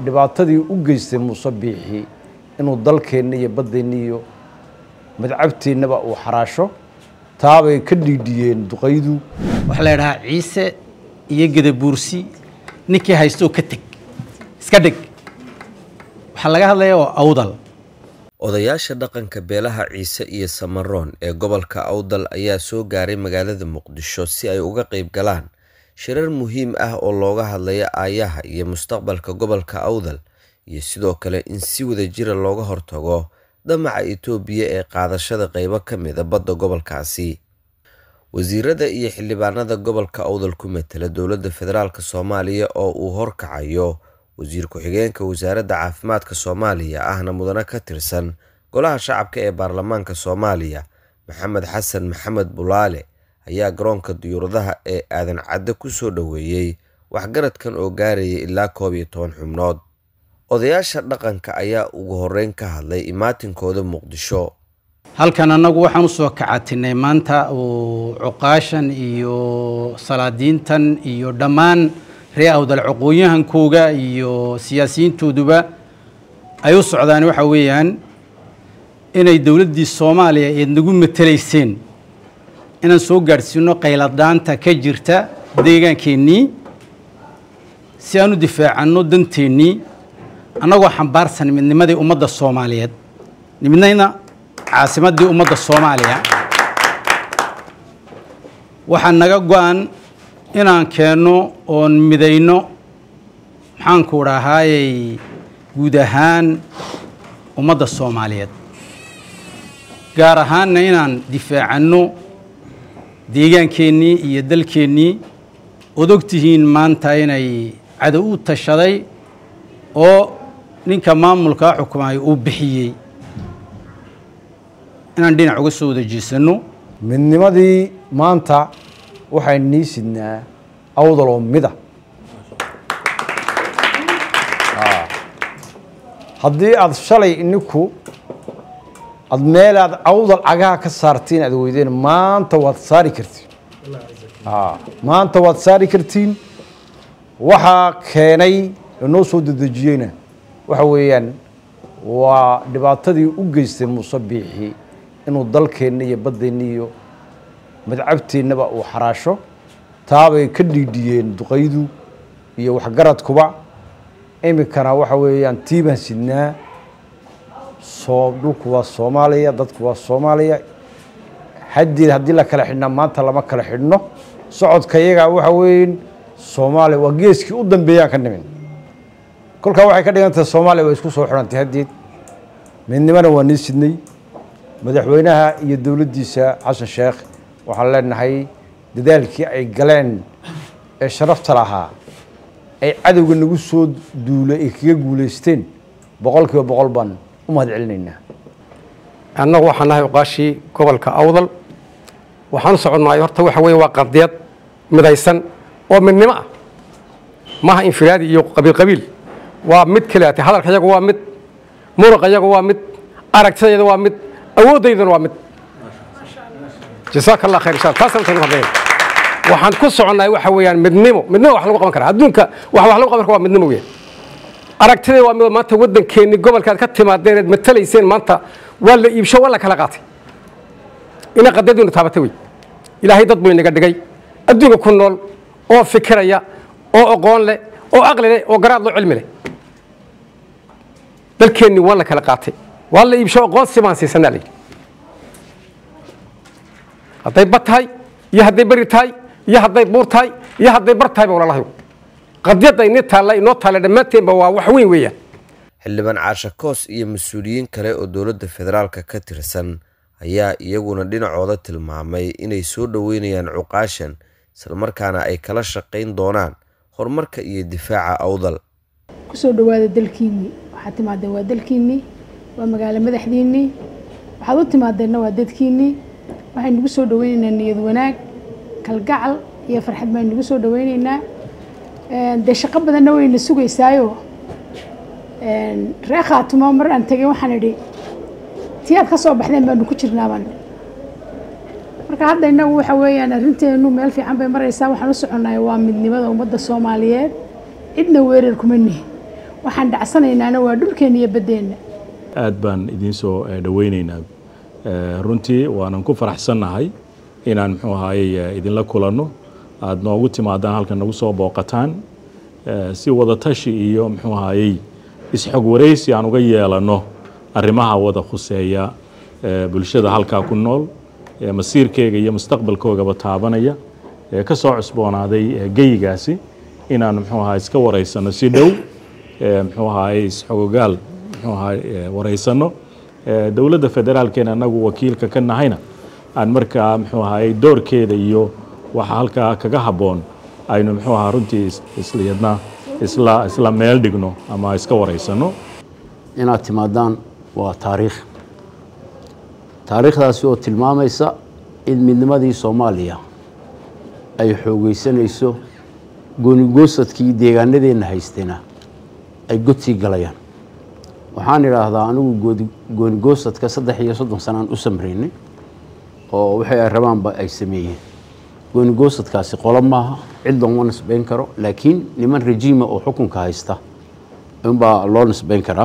dhibaatadii u geystay muuse biixi inuu dalkeenna iyo baddeenna iyo madcabteennaba uu xaraasho taabay ka dhiidhiyeen duqaydu waxaa la idhahaa ciise iyo gedabuursi ninkii haysto ka teg iska dhig waxaa laga hadlaya oo awdal odayaasha dhaqanka beelaha ciise iyo samaroon ee gobolka awdal ayaa soo gaaray magaalada muqdisho si ay uga qayb galaan shirar muhiim ah oo looga hadlayo aayaha iyo mustaqbalka gobolka awdal iyo sidoo kale in si wadajira looga hortago damaca itoobiya ee qaadashada qeybo ka mida badda gobolkaasi wasiirada iyo xildhibaanada gobolka awdal ku matela dowladda federaalk soomaaliya oo uu horkacayo wasiir ku-xigeenka wasaaradda caafimaadka soomaaliya ahna mudane ka tirsan golaha shacabka ee baarlamaanka soomaaliya maxamed xasan maxamed bulaale ayaa garoonka diyuuradaha ee aadan cadde ku soo dhoweeyey waxgaradkan oo gaaraya ilaa koob iyo toban xubnood odayaasha dhaqanka ayaa ugu horeyn ka hadlay imaatinkooda muqdisho halkan annagu waxaan usoo kacatinay maanta uu cuqaashan iyo salaadiintan iyo dhammaan ree awdal cuqooyahankooga iyo siyaasiyiintooduba ay u socdaan waxa weeyaan inay dowladdii soomaaliya eed nagu matelayseen inaan soo gaadhsiino qayladhaanta ka jirta deegaankeenii si aan u difaacanno danteennii annagoo xambaarsan midnimadii ummadda soomaaliyeed midnayna caasimaddii ummadda soomaaliya waxaa naga go-an inaan keenno oon midayno maxaanku dhahaayey guud ahaan ummadda soomaaliyeed gaar ahaanna inaan difaacanno deegaankeenii iyo dalkeennii ood og tihiin maanta inay cadow u tashaday oo ninka maamulkaa xukumaya uu bixiyey inaan dhinac uga soo wada jeesanno midnimadii maanta waxaan nii sidnaa awdal oo mida haddii aada shalay ininku aada meel aad awdal cagaha ka saartiin aad weydeen maanta waad saari kartiin maanta waad saari kartiin waxaa keenay inoo soo dedejiyeyna waxa weeyaan waa dhibaatadii u geystay muuse biixi inuu dalkeenna iyo baddeenna iyo madcabteennaba uu xaraasho taabay ka dhiidhiyeen duqaydu iyo waxgaradkuba iminkana waxa weeyaan tiibaan sidnaa soo dhulku waa soomaaliya dadku waa soomaaliya haddeed haddii la kala xidhnaa maanta lama kala xidhno socodka iyagaa waxa weyn soomaaliya waa geeskii u dambeeyaan ka nimin kolkaa waxay ka dhigan tahay soomaaliya waa isku soo xidhantay haddeed midnimana waa nii sidnay madaxweynaha iyo dowladdiisa xasan sheekh waxaan leenahay dadaalkii ay galeen ee sharafta lahaa ay cadowga nagu soo duulay ay kaga guulaysteen boqol kiiba boqol baan u mahad celinaynaa annagu waxaan nahay uqaashii gobolka awdal waxaan u soconnaay horta waxa weeye waa qadiyad midaysan oo midnimo ah maaha infiraadi iyo qabiil qabiil waa mid kaleate hadalka yagu waa mid muruqa yagu waa mid aragtidayda waa mid awooddaydana waa mid jasaaka allah khayr insha taasaan usan hadlayna waxaan ku soconnahay waxa weeyaan midnimo midnimo wax lagu qaban karaa adduunka wax wax lagu qaban kara waa midnimo weeyaan aragtidayda waa mid maanta waddankeenni gobolkaad ka timaadeen eed matalayseen maanta waa la iibsho waa la kala qaatay ina qadiyaduna taabatay wey ilaahay dad buu inaga dhigay adduunka ku nool oo fikiraya oo aqoon leh oo aqli leh oo garaad loo cilmi leh dalkeenni waa la kala qaatay waa la iibsho aqoonsi baan siisanaa layidhi hadday bad tahay iyo hadday beri tahay iyo hadday buur tahay iyo hadday bar tahay ba walaalahay qadiyadda ini taalla inoo taalla dhammaanteenba waa wax weyn weeyaan xildhibaan caasha koos iyo mas-uuliyiin kale oo dowladda federaalka ka tirsan ayaa iyaguna dhinacooda tilmaamay inay soo dhoweynayaan cuqaashan islamarkaana ay kala shaqayn doonaan horumarka iyo difaaca awdal kusoo dhawaada dalkiinnii waxaad timaadeen waa dalkiinnii waa magaalo madaxdiinnii waxaad u timaadeenna waa dadkiinnii waxaynu nagu soo dhaweynaynaa niyad wanaag kalgacal iyo farxad baynu nagu soo dhaweynaynaa dee shaqo badanna wayna sugaysaayo ree khaatumo mar aan tegay waxaan idhi tii aad ka soo baxdeen baanu ku jirnaabaan marka hadda innagu waxa weeyaan arrinteenu meel fiican bay maraysaa waxaan u soconnahay waa midnimada ummadda soomaaliyeed cidna weerar kuma nihin waxaan dhacsanaynaana waa dhulkeenna iyo baddeenna aad baan idiin soo dhoweynaynaa runtii waanan ku faraxsannahay inaan muxuu ahaayey idinla kulanno aada noogu timaadaan halkan nagu soo booqataan si wadatashi iyo muxuu ahaayey isxog waraysi aan uga yeelanno arrimaha wada khuseeya bulshada halkaa ku nool masiirkeyga iyo mustaqbalkoogaba taabanaya ee ka soo cusboonaaday geyigaasi inaan muxuu ahaa iska waraysano si dhow muxuu ahaayey isxogogaal muxuu ahaa waraysano dowladda federaalkeena anagu wakiilka ka nahayna aan markaa muxuu ahaayey doorkeeda iyo waxa halkaa kaga habboon aynu muxuu ahaa runtii isliyadna isla isla meel dhigno ama iska waraysano inaad timaadaan waa taariikh taariikhdaasi oo tilmaamaysa in midnimadii soomaaliya ay xoogeysanayso goonigoosadkii deegaanadeenna haystayna ay godsii galayaan waxaan idhaahdaa anigu goonigoosadka saddex iyo soddon sanaan u samraynay oo waxay ay rabaanba ay sameeyeen goonigoosadkaasi qolo maaha cid looma nisbayn karo laakiin niman rejiima oo xukunka haysta unbaa loo nisbayn karaa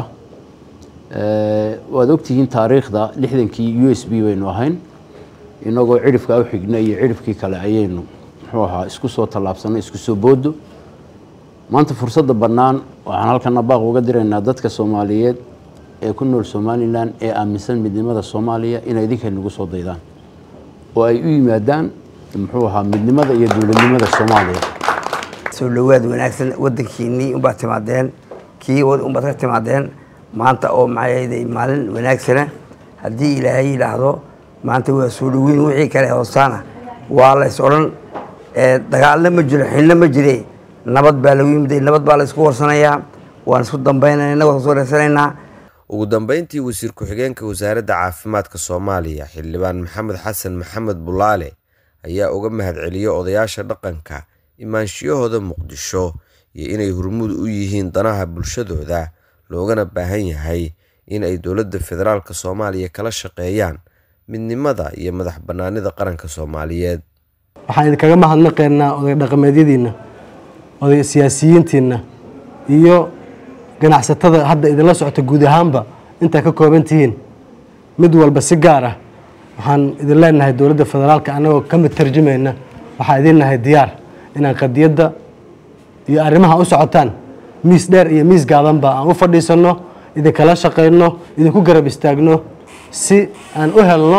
waad ogtihiin taariikhda lixdankii u s b baynu ahayn inagoo cidhifka u xigna iyo cidhifkii kale ayaynu muxuu ahaa isku soo tallaabsanay isku soo boodo maanta fursadda bannaan waxaan halkana baaq uga diraynaa dadka soomaaliyeed ee ku nool somalilan ee aaminsan midnimada soomaaliya inay idinka nagu soo daydaan oo ay u yimaadaan muxuu ahaa midnimada iyo dowladnimada soomaaliya soo dhawaad wanaagsan wadankiinii unbaad timaadeen kii unbaad ka timaadeen maanta oo maxay maalin wanaagsana haddii ilaahay yidhaahdo maanta waa soo dhaweyn wixii kale hoostaana waa lays odhan dagaalna ma jiro xilna ma jire nabad baa lagu yimid nabad baa la isku warsanayaa waan isku dambaynana waan soo reersanaynaa ugu dambeyntii wasiir ku-xigeenka wasaaradda caafimaadka soomaaliya xildhibaan maxamed xasan maxamed bulaale ayaa uga mahadceliyey odayaasha dhaqanka imaanshiyahooda muqdisho iyo inay hormuud u yihiin danaha bulshadooda loogana baahan yahay in ay dowladda federaalk soomaaliya kala shaqeeyaan midnimada iyo madax bannaanida qaranka soomaaliyeed waxaan idinkaga mahadnaqaynaa oday dhaqameedyadiinna oday siyaasiyiintiinna iyo ganacsatada hadda idinla socota guud ahaanba intaa ka kooban tihiin mid walba si gaar ah waxaan idin leenahay dowladda federaalka annagoo ka mid tarjumayna waxaa idin nahay diyaar inaan qadiyadda iyo arrimaha u socotaan miis dheer iyo miis gaabanba aan u fadhiisanno idinkala shaqayno idinku garab istaagno si aan u helno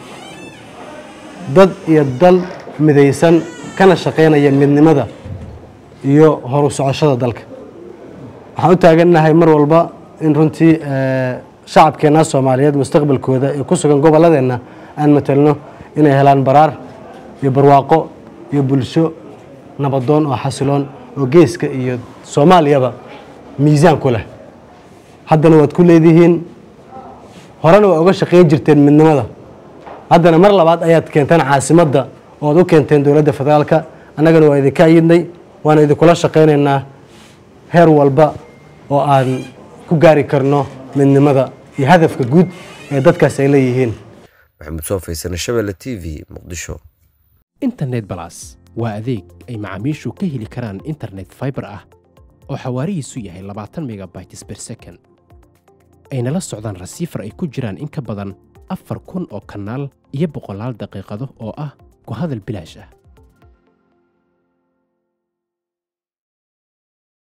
dad iyo dal midaysan kana shaqaynaya midnimada iyo horu socoshada dalka waxaan u taagannahay mar walba in runtii shacabkeenna soomaaliyeed mustaqbalkooda ee ku sugan gobolladeenna aan matelno inay helaan baraar iyo barwaaqo iyo bulsho nabadoon oo xasiloon oo geeska iyo soomaaliyaba miisaan ku leh haddana waad ku leedihiin horena waa uga shaqayn jirteen midnimada haddana mar labaad ayaad keenteen caasimadda ooad u keenteen dowladda federaalka annagana waa idinka ayidnay waana idinkula shaqaynaynaa heer walba oo aan ku gaari karno midnimada iyo hadafka guud ee dadkaas ay leeyihiin maxamuud soo faysana shabelle t v muqdisho internet balas waa adeeg ay macaamiishu ka heli karaan internet fiber ah oo xawaarihiisu yahay labaatan megabytes per second ayna la socdaan rasiifar ay ku jiraan in ka badan afar kun oo kanaal iyo boqolaal daqiiqado oo ah ku hadal bilaash ah